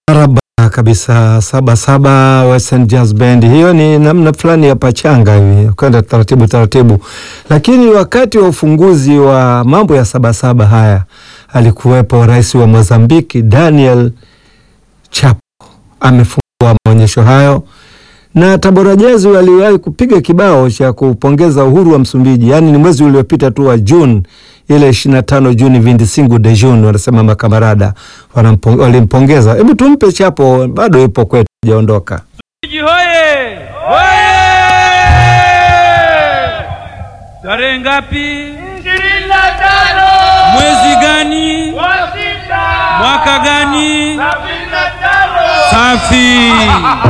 Araba kabisa saba saba Western Jazz Band. Hiyo ni namna fulani ya pachanga hivi kwenda taratibu taratibu, lakini wakati wa ufunguzi wa mambo ya saba saba haya alikuwepo rais wa Mozambiki Daniel Chapo, amefungua maonyesho hayo na Tabora Jazz waliwahi kupiga kibao cha kupongeza uhuru wa Msumbiji, yaani ni mwezi uliopita tu wa Juni ile 25 Juni, 25 de June wanasema makamarada walimpongeza. Hebu tumpe Chapo, bado yupo kwetu, hajaondoka. Msumbiji hoye! Hoye! Tarehe ngapi? ishirini na tano Mwezi gani? wa sita Mwaka gani? sabini na tano Safi.